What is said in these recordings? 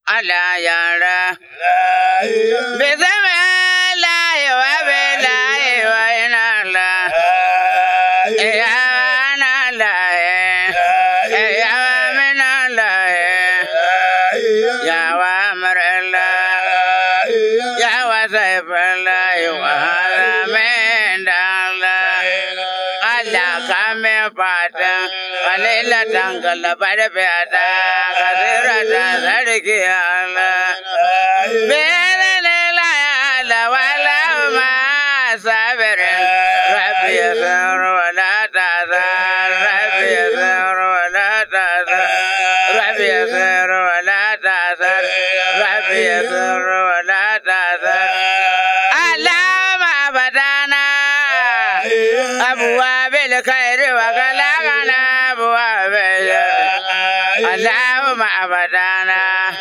Allah yara. Bismillah wa billahi wa inna Allah. Ya na Allah. Ya min Allah. Ya wa amr Allah. Ya wa saif Allah wa min Allah. Allah kame fata kalila tangala bada bada kasira ta sarki Allah bere lela la wala ma sabirin rabbi yasir wala tazar rabbi yasir wala tazar rabbi yasir wala tazar rabbi yasir wala tazar Allah ma badana أبواب الخير وغلقنا أبواب اللهم أبدانا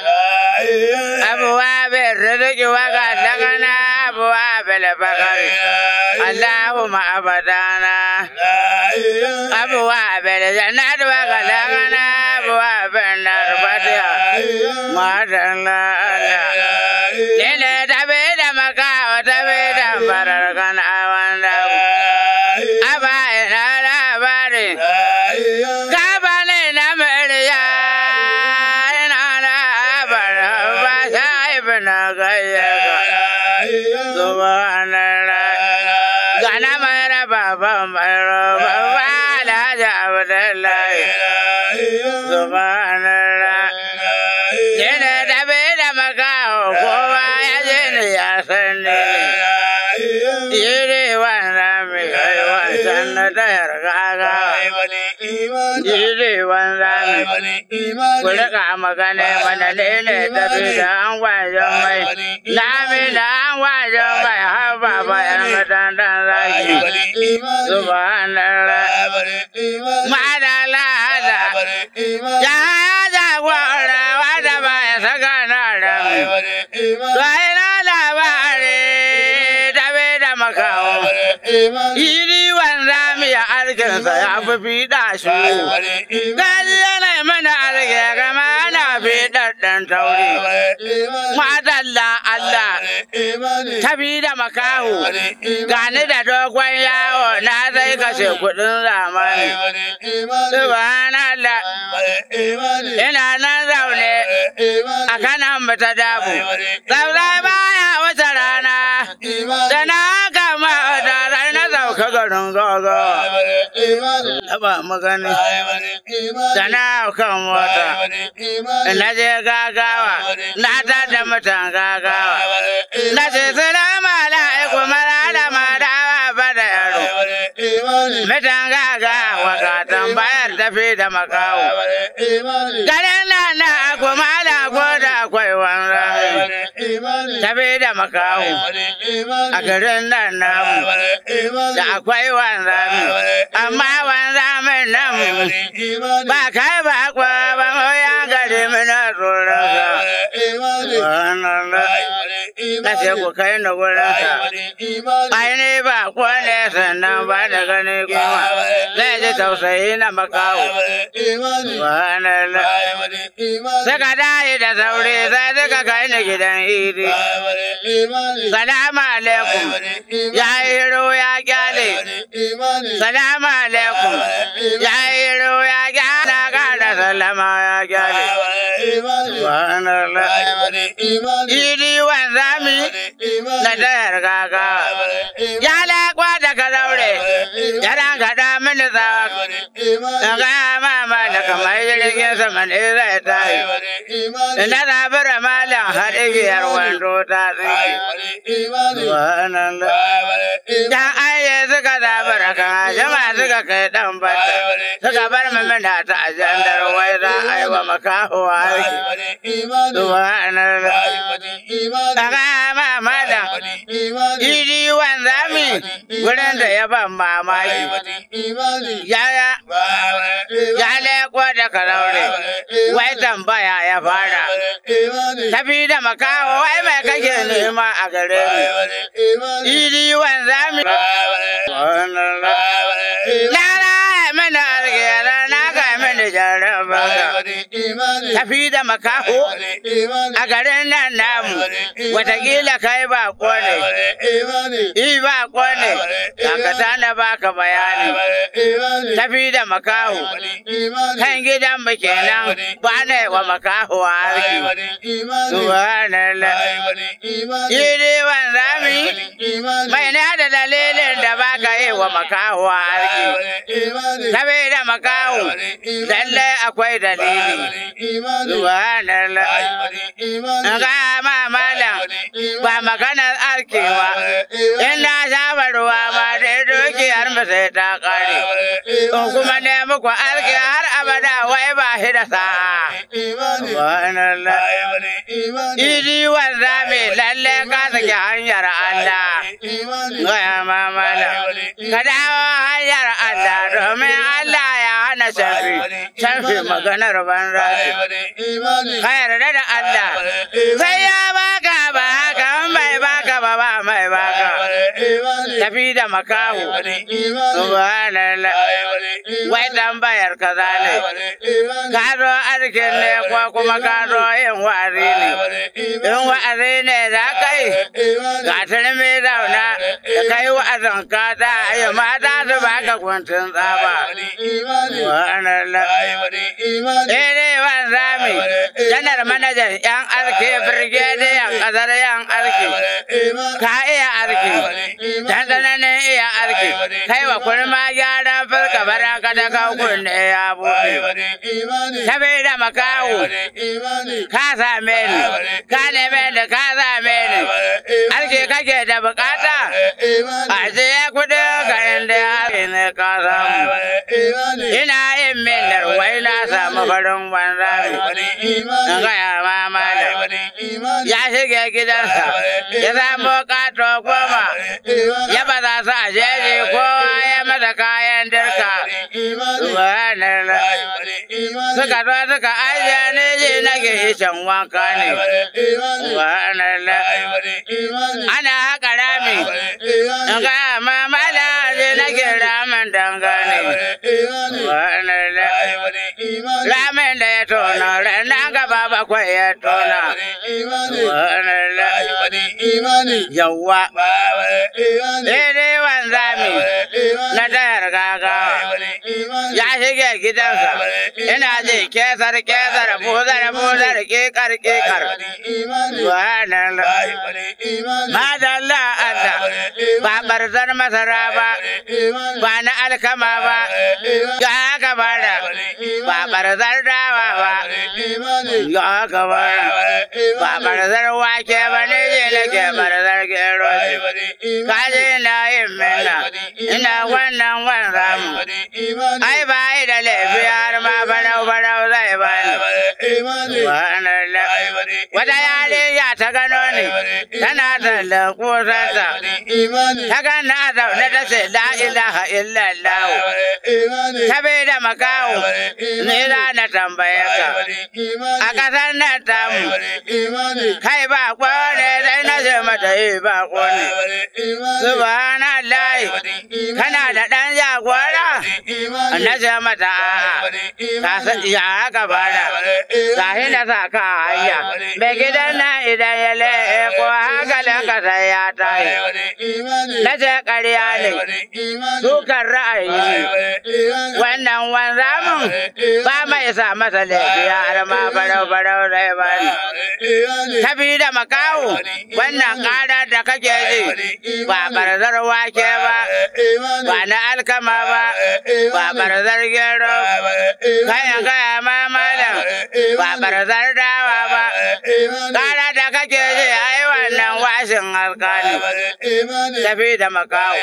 أبواب الرزق وغلقنا أبواب الفقر اللهم أبدانا أبواب الجنة وغلقنا أبواب النار فتحا ما شاء الله لنا تبيد مكا وتبيد فرقنا وندم أبا إنا labari Gaba ne na murya ina labar ba ta ibi na gayyaka Subhanallah Gana mai raba ban mai raba ba Alhaji Abdullahi Subhanallah Yana tabe da makaho kowa ya je ni ya san ne Yiri wanda mai kai wancan na tayar gaga Yiri wanda mai Ku rika magana mana lele tafi da an wajen mai Lami da an wajen mai har baba yan matan dan zaki Subhanallah Madala da Ya jagora wanda ba ya saka na da Sai na labari tabe da makawo Iri wanda mai arkinsa ya fi fiɗa shi Gaji yana mana arke kama ana fiɗar ɗan tauri Madalla Allah tabi da makaho gani da dogon yawo na sai kashe kuɗin zamani Subhanallah ina nan zaune a kanan ta dabu Saulai baya wata rana da na kama da rai na sauka garin gaga Taba magani da na kan mota na je gagawa na tada mutan gagawa na ce salamu alaikum malama da ba da yaro mutan gagawa ka tambayar tafi da makawo garin nan na kuma da ko da akwai wanda tafi da makawo a garin nan namu da akwai wanda amma wanda min nan ba kai ba kwa ba mu ya gari mina tsoron na ce ku kai na wurin sa ai ne ba ko ne sannan ba da gani kuma zai ji tausayi na makawo subhanallah suka dai da sauri sai suka kai ni gidan idi salamu alaikum ya yi hiro ya kyale salamu alaikum ya yi hiro ya kyale kada salama ya kyale subhanallah idi wanzami na tayar gaga ya lakwa da ka daure ya dan kada mini tsawa ga mama da kamar jirgin sama ne zai tayi na zabura malam har igiyar wando ta tsinki subhanallah dan aye suka zabura kan jama suka kai dan bata suka bar mamina ta ajandar wai za a yi wa makaho aiki subhanallah daga mama da iri wanzami gurin da ya ban mamaki ya ya leko da karaure wai tambaya ya fara tafi da makaho wai mai kake nema a gare ni iri wanzami na na mana algera na ga mini jaraba tafi da makaho a garin nan namu watakila kai ba ne i ba ne kakata na baka bayani tafi da makaho kan gidan mu kenan ba na wa makaho a harki subhanallah iri wan rami mai na da dalilin da baka yi wa makaho a harki tafi da makaho lallai akwai dalili subhanallah ga ma malam ba maganar arkewa in na saba ruwa ma da dukiyar mu sai ta kare in kuma ne muku arke har abada wai ba shi da sa'a subhanallah idi wanda mai lalle ka saki hanyar Allah gaya ma malam ka dawo hanyar Allah domin Allah ya hana shafi shafi maganar banza ka yarda da Allah sai ya baka ba haka in bai baka ba ba mai baka tafi da makahu subhanallah wai tambayar kaza ne ka zo arkin ne ko kuma ka zo yin wa'azi ne in wa'azi ne za ka yi ga turmi zauna da kai wa'azin ka ta yi mata su baka kuntun tsaba subhanallah Daidai wan zami, janar manajan ‘yan arki, birgediyan ƙasar ‘yan arki, ka iya arki, dan tsananin iya arki, kai wa kurma gyaran fuska baraka da kawkun ne ya buɗe. Tabi da makawu, ka same ni, ka neme ni, ka same ni, arki kake da bukata, a ce kuɗi ka inda ya ne ka samu. Ina yin minar wai na samu farin banza in gaya ma malam ya shige gidansa ya samu kato goma ya baza su a jeji kowa ya masa kayan dirka subhanallah suka zo suka ajiye ne ji nake ishan wanka ne subhanallah ana haka rami in gaya ma malam ji nake ramin dangane subhanallah ramin da ya tona ranar gaba bakwai ya tona subhanallah yawwa daidai wanzami na tayar gagawa ya shige gidansa ina ji kesar kesar buzar buzar kekar kekar subhanallah madalla Allah ba barzar masara ba ba na alkama ba ya haka bada ba barzar dawa ba ya haka bada ba barzar wake ba ne je nake barzar gero kaje na yin minna ina wannan wannan mu ai ba yi da laifi har ma barau barau zai bani subhanallah wata yarinya ta gano ni tana tallan kusanta ta gana a zaune ta ce la ilaha illallah ta bai da makawo ni za na tambaye ka a ƙasar nan tamu kai ba kone sai na ce mata yi ba kone subhanallah kana da ɗan jagora na ce mata a'a ka san ya haka bada ka hina sa ka hanya mai gidan nan idan ya le'e ko hankalin ka sai ya tayi na ce ƙarya ne dukan ra'ayi ne wannan wanzamin ba mai sa masa laifi har ma barau barau zai bani tafi da makawo wannan ƙara da kake ji ba barzar wake ba ba na alkama ba ba barzar gero kayan kaya ma malam ba barzar dawa ba ƙara da kake ji ai wannan washin alkali tafi da makawo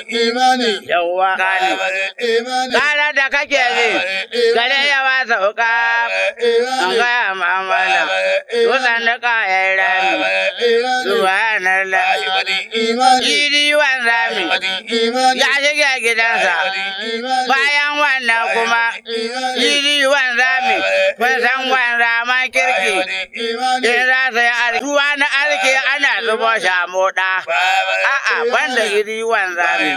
yawwa kani ƙara da kake ji gare yawa sauka an gaya ma malam dutsen da kayan rami subhanallah iri wan rami ya shiga gidansa bayan wannan kuma iri wan rami kun san wan rama kirki in za su yi arki ruwa na arki ana zubo shi a moɗa a'a banda iri wan rami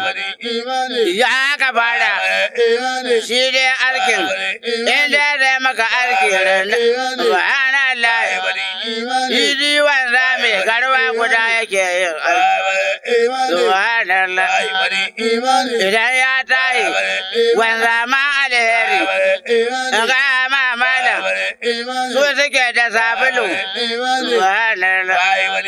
ya haka fara shi dai arkin in dai zai maka arki irin subhanallah idi wanda mai garwa guda yake yin aiki subhanallah idan ya tayi wanda ma alheri ga ma malam su suke da sabulu subhanallah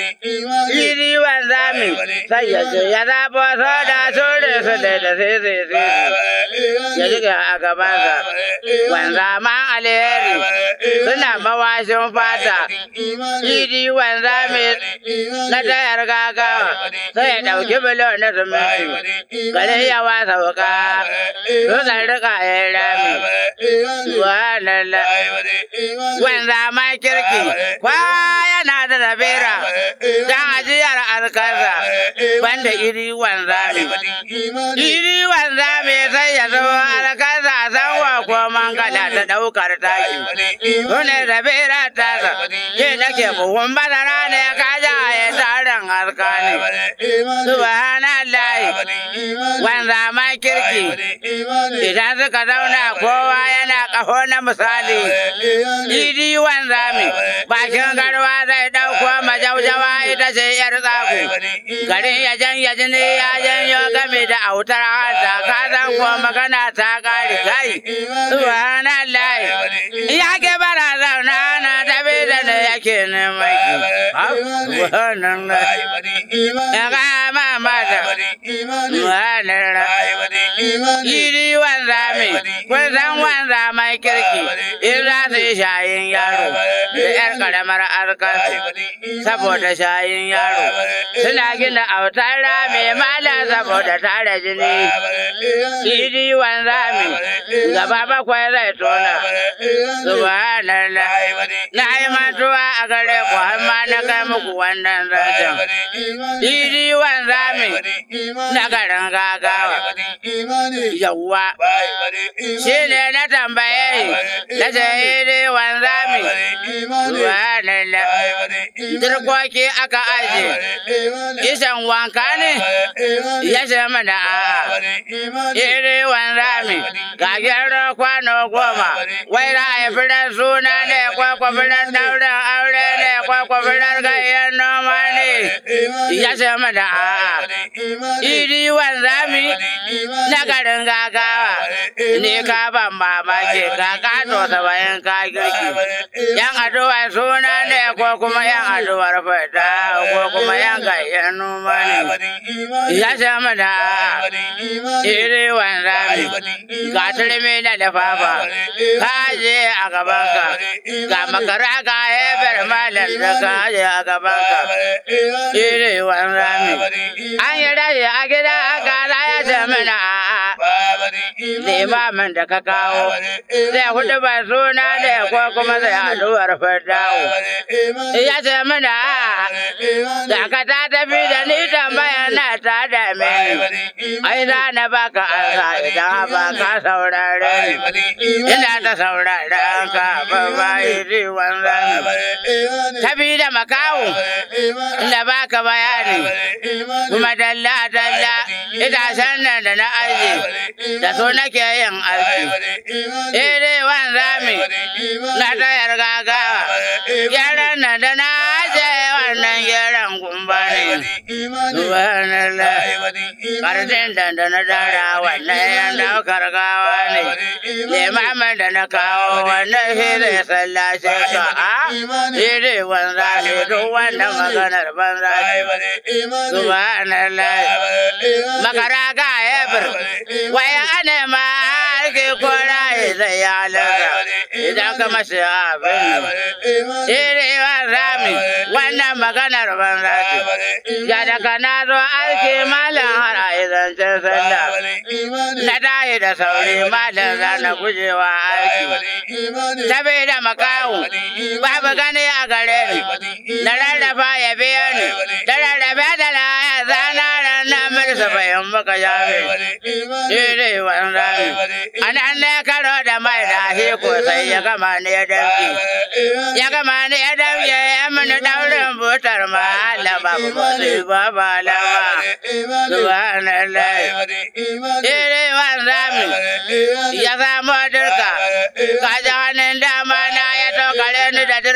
idi wanda mai sai ya ce ya zabo so da su da su da da sai sai sai ya jiga a gabansa wanda ma alheri suna mawashin fata idi wanda mai na tayar gagawa sai ya ɗauki biliyon na siminti gare ya wasa wuka su zan rika ya rami subhanallah wanda ma kirki kwa yana da rabera dan ajiyar alkaza banda iri wanda iri wanda mai sai ya zo alkaza san wa ko mangala ta daukar taki Sune rabera ta sa ke nake buhun bazara ne ka ja ya tarin alkani subhanallah wanda ma kirki idan suka zauna kowa yana kaho na misali idi wanda mi bakin garwa zai dauko majaujawa ita ce yar tsaku garin ya jan ya jini ya janyo game da autar hanta ka san ko magana ta kare kai subhanallah ya ke bara zauna na tabi da ne yake neman ki subhanallah ya ga mama da subhanallah Iri wanda mai, kun san wanda mai kirki, in za su yi shayin yaro da ‘yar ƙaramar arkansu, saboda shayin yaro. Suna gina autar rami mala saboda tara jini. Iri wanda mai, gaba bakwai zai tona. Subhanallah. Na yi mantuwa a gare ku har ma na kai muku wannan zancen. Iri wanda mai, na garin gagawa. yawwa shi ne na tambaye na shahidi wanzami subhanallah dirkoki aka aje isan wanka ne ya ce mana a'a iri wanzami ga gyara kwano goma wai ra'ayi firar suna ne kwakwa firar daurin aure ne kwakwa firar gayyar noma ne ya ce mana a'a iri wanzami na garin gagawa ne ka ban mamaki ka kato saba'in ka girki yan addu'ar suna ne ko kuma yan addu'ar fada ko kuma yan gayyar noma ne ya zama da iri wanda ga turmi na lifafa ka je a gabanka ga makara ka hefar malar da ka je a gabanka iri wanda an yi rashi a gida aka ya ce mana limamin da ka kawo zai hudu ba suna ne ko kuma zai haduwar fardawo ya ce mana da ka ta tafi da ni tambaya na ta da mini ai za na baka ansa idan ba ka saurare ni ina ta saurare ka ba ba iri wanzan tafi da makawo da baka bayani kuma dalla dalla itacen nan da na aji da so nake yin aiki iri wanzami na tayar gagawa gyaran nan da na aje wannan gyaran gumba ne subhanallah karshen da da na dara wannan yan daukar gawa ne limamin da na kawo wannan shi zai sallace ka a iri wanzami duk wannan maganar banza subhanallah makara ga ebir waya ana ma ake kora zai ya laga idan ka masa abin iri rami wannan maganar banza ce ya daga na zo aiki malam har a izancen sallah na tayi da sauri malam za na gujewa aiki saboda makawu babu gani a gare ni na rarrafa ya biya ni da rarrafe da na zana ranar mirsa bayan baka jabe iri wanda anan ne karo da mai da ko sai ya gama ne ya damke ya gama ne ya damke ya mini daurin butar mahala babu musu ba ba lama subhanallah iri wanda ya samu dirka ka ji hannun dama na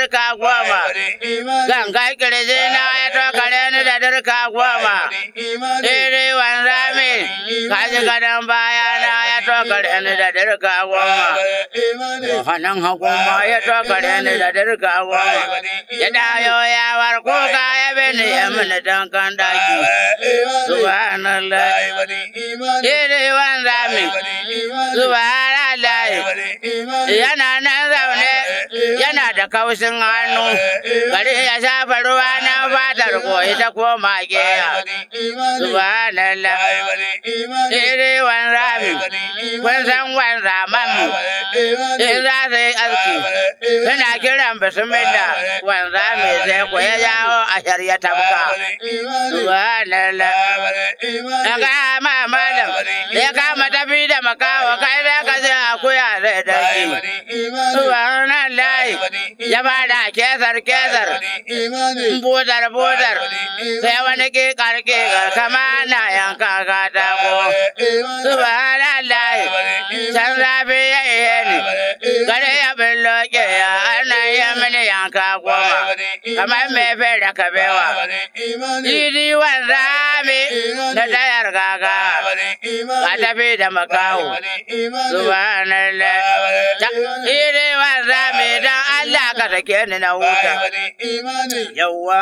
dirka goma. Ganga kirji na ya tokare ni da dirka goma. Iri wanzami kaji gadon baya na ya tokare ni da dirka goma. Hannun hagu ma ya tokare ni da dirka goma. Ya dayo ya war kuka ya bini ya mini dankan daki. Subhanallah. Iri wanzami. Subhanallah. Yana nan zaune yana da kaushin hannu. Gari ya shafa ruwa na fatar koyi ta koma geya. Subhanallah. Iri wanzami. Kun san wanzaman mu. In za su yi aski. Suna kiran bismillah. Wanzami sai ko ya jawo a shari'a tabka. Subhanallah. Daga ma malam ya kama tafi da makawa kai da ka ce akuya zai daki. Subhanallah ya bada kesar kesar budar budar sai wani kikar kikar kama na yanka katako. Subhanallah can zafi ya ihe ni gare ya billo ya ana yi mini yanka goma kamar mai fai da kabewa. Idi wanzami da tayar gaga ka tafi da makaho. Subhanallah. Idi wanzami dan Allah ka sake ni na huta. Yawwa.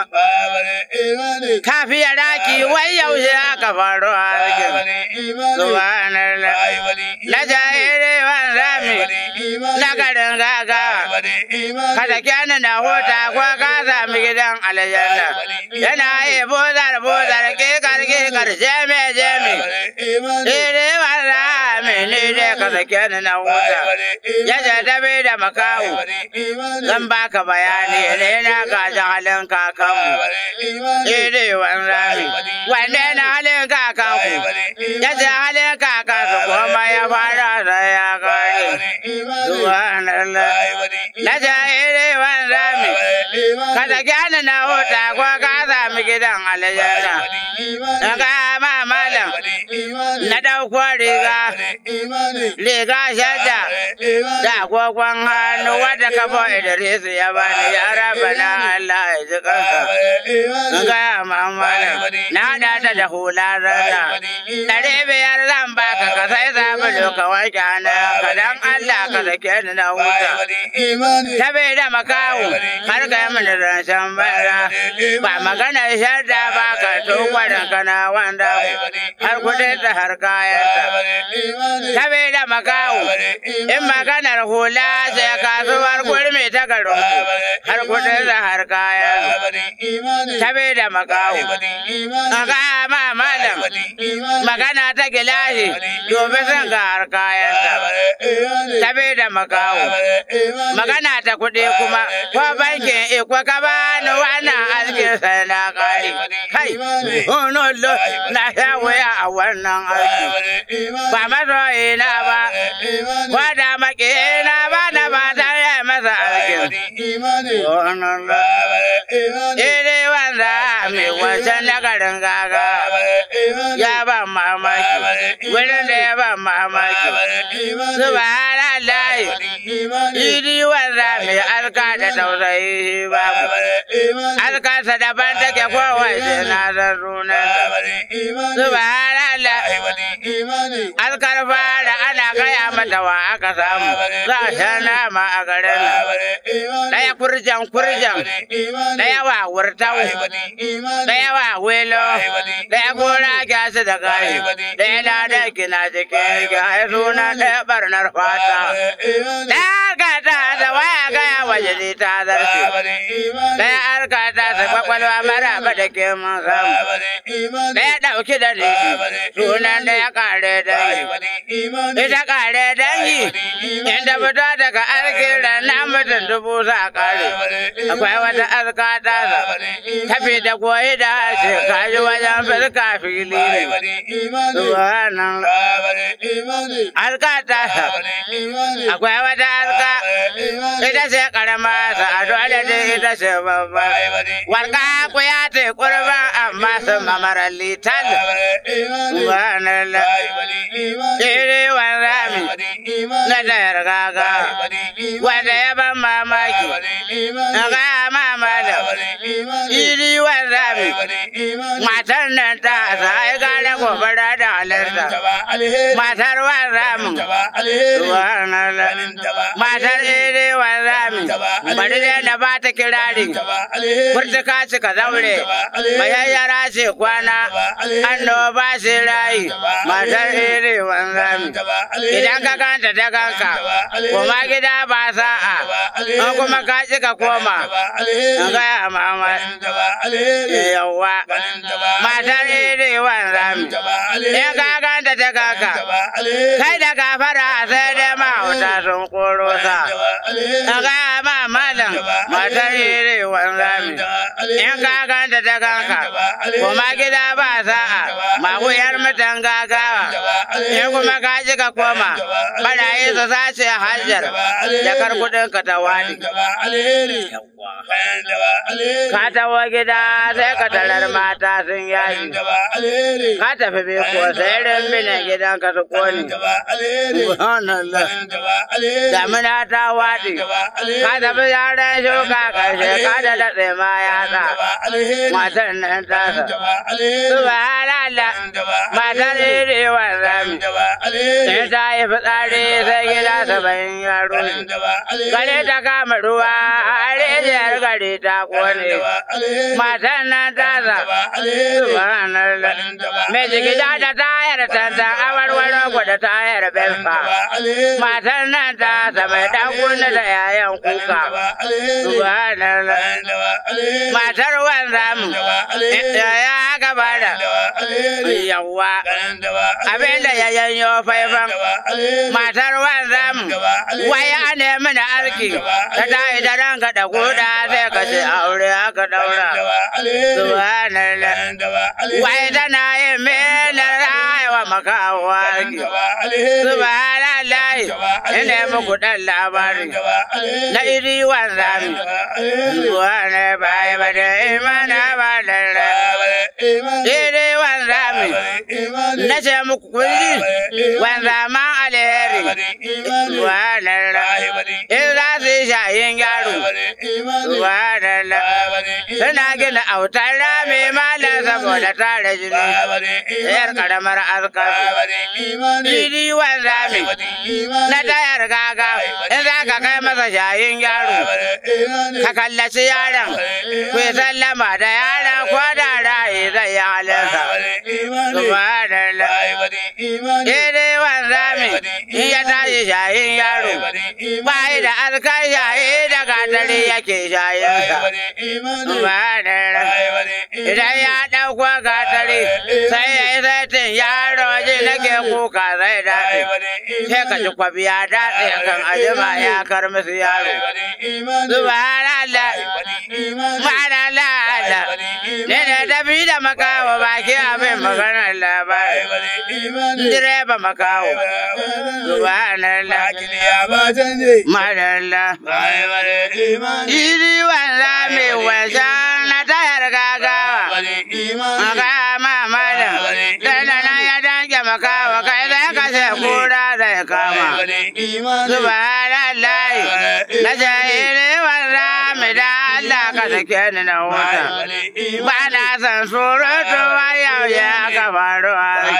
Kafiya daki wai yaushe aka faru a harkin. Subhanallah. Na jahiri wanzami na garin gaga. Ka sake ni na huta ko ka sami gidan aljanna. Yana yi bozar bozar kikar kikar jeme jeme. Iri wanzami ni dai ka sake ni na huta. Ya ce tafi da makahu. Zan baka bayani ne na gajin halin kakanmu. Iri wanzami. Wanne na halin kakanku? Ya ce halin kakansu kuma ya fara da ya kare. Subhanallah. Na ce iri wanzami. Ka sake ni na huta ko ka sami gidan aljanna. Na ga ma malam. Na ɗauko riga. Riga shadda. Da agogon hannu wadda kafo Idris ya bani ya raba na Allah ya ji kansa. Na ga ma malam. Na haɗa ta da hula rana. Ɗari biyar zan baka ka sai sabulu ka wanke hannun ka dan Allah ka sake ni na huta. Tabe da makawu har ka yi mini rancen bara. Ba magana shadda ba ka tukwarin kana wanda har kudin ta har kayanta. Tabe da makawu in maganar hula sai kasuwar kurmi ta garin har kudin ta har kayan. Tabe da makawu. Aka ma malam magana ta gilashi dobe sun ga har kayanta. Tabe da makawu. Magana ta kuɗi kuma ko bankin iko ka bani wannan askin sai na kare. Kai, ono lo na sha wuya a wannan aiki. Ba masoyi na ba, wada maki na ba da ba ta yi masa aikin. Ono lo. Iri wanda mai wancan na garin gaga. Ya ba mamaki, wurin da ya ba mamaki. Subhanallah. Idi wanda mai alka da tausayi babu. Alkansa daban take kowace na san sunanta. Subhanallah. Alkar fara ana gaya mata wa aka samu. Za a sha nama a garin nan. Ɗaya kurjan kurjan. Ɗaya wa wurtau. Ɗaya wa welo. Ɗaya gora gyasa da gayi. Ɗaya lada kina jikin gyaya suna ɗaya barnar fata. Ɗaya gata da waya gaya waje ne ta zarce. Ɗaya arka ta su kwakwalwa mara ba da ke mun samu. Ɗaya ɗauki da rishi. Sunan ɗaya kare dangi. Ita kare dangi. Inda fito daga arkin ranar mutum dubu za a kare. Akwai wata arka ta sa. Tafi da koyi da harshe kaji wajen fuska fili ne. Subhanallah. Alka ta sa. Akwai wata alka. Ita ce masa a dole da ita ce babba. Warka ku ya ce kurba amma sun mamarar litan. Subhanallah. Iri wanzami na tayar gaga. Wanda ya ban mamaki. Na gaya mama da. Iri wanzami. Matar nan ta sa ai gane gobara da halarta. Matar wanzamin. Subhanallah. Matar iri wanzami. Bari dai da ba ta kirari. Furtuka cika zaure. Mayayyara ce kwana. Annoba ce rayi. Matar iri wanzami. Idan ka kanta ta kanka. Kuma gida ba sa'a. In kuma ka cika koma. An gaya mama. Yawwa. Matar iri wanzami. In ka kanta ta kanka. Kai da gafara sai dai mahauta sun koro sa. An gaya ma malam. Matar iri wanzami. In ka kanta ta kanka. Kuma gida ba sa'a. Maguyar mutan gagawa. In kuma ka ji ka koma. Barayi su sace hajjar. Jakar kudin ka ta wani. Ka tawo gida sai ka tarar mata sun yaji. Ka tafi biko sai rumbinan gidan ka su kone. Subhanallah. Damina ta waɗi. Ka tafi yaran shuka ƙarshe ka da daɗe ma yatsa. Matar nan tasa. Subhanallah. Matar iri wanzami. Sai ta yi fitsari sai gida saba'in yaro. Gare ta kama ruwa a rijiyar gari ta kone. Matan nan tasa. Subhanallah. Mai jigida da tayar tantan awarwaro ku da tayar belfa. Matan nan tasa mai ɗan kunna da yayan kuka. Subhanallah. Matar wanzamu. Ya gaba da. Yawwa. Abin da ya yanyo faifan. Matar wanzamu. Waya ne mana arki. Ta tayi da ranka da guda sai ka ce aure aka daura. Subhanallah. Wai tana yin mena rayuwa makawo arki. Subhanallah. Ina muku dan labari. Na iri wanzami. Subhanallah bai ba da imana ba da Iri wanzami. Na ce muku kunji. Wanzama alheri. Subhanallah. In za su yi shayin yaro. Subhanallah. Suna gina autar rami malam saboda tare jini. Yar karamar azkar. Iri wanzami. Na tayar gaga. In za ka kai masa shayin yaro. Ka kallaci yaron. Ku yi sallama da yaron ko da raye zai yi halinsa. Subhanallah. Iri wanzami. In ya tashi shayin yaro. Bayi da azkar shayi da gatari yake shayinsa. Subhanallah. Idan ya ɗauko gatari sai ya yi saitin yaro ji nake kuka zai daɗe. Sai ka ji kwabi ya daɗe kan ajima ya kar musu yaro. Subhanallah. Subhanallah. Ne da tafi da makawa baki abin maganar labari. Direba makawo. Subhanallah. Madalla. Iri wanza mai wajen na tayar gagawa. Makama malam. Dandana ya danke makawa kai zai kashe kura zai kama. Subhanallah. Na ce iri wanza mai da Allah ka sake ni na wuta. Ba na san surutu yau ya ka faru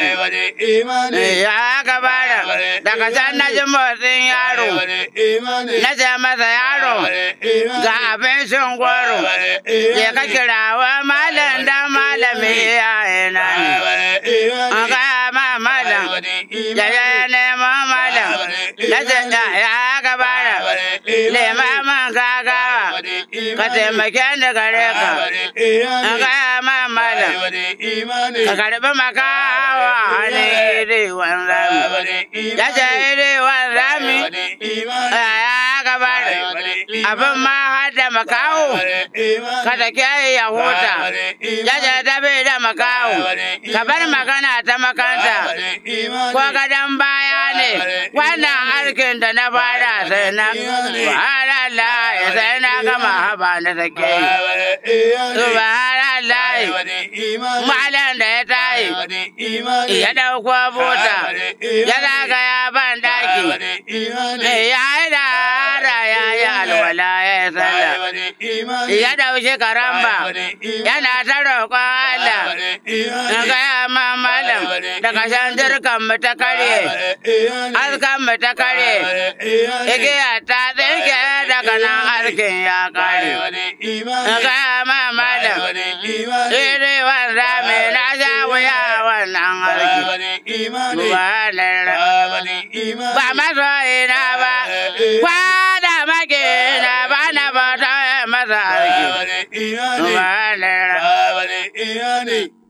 Ya ka bada daga can na ji motsin yaro. Na ce masa yaro ga abincin goro. Je ka kirawa malam dan malami iyayena ne. An ga ma malam. Ya ya nemo malam. Na ce ya ka bada. Nema man gagawa. Ka taimake ni gare ka. An ga ma malam. Ka karbi makawa hannun iri wanzami. Ya ce iri wanzami. Ya ka bada. Abin ma har da makawo. Ka take ya huta. Ya ce tafi da makawo. Ka bar magana ta makanta. Ko gadon baya ne. Wannan harkin da na fara sai na wahala sai na gama haba na sake subhanallahi malam da ya tayi ya dauko bota ya zagaya ban daki ya yi da hara ya yi alwala ya yi sallah ya dauki karamba yana ta roƙon Allah na gaya ma malam daga shan jirkan mu ta karye askan mu ta karye igiya ta tsinke daga nan arkin ya kare na gaya ma malam iri wanda mai na sha wuya wannan arki ba masoyina ba kwada makina ba na bata masa arki Subhanallah.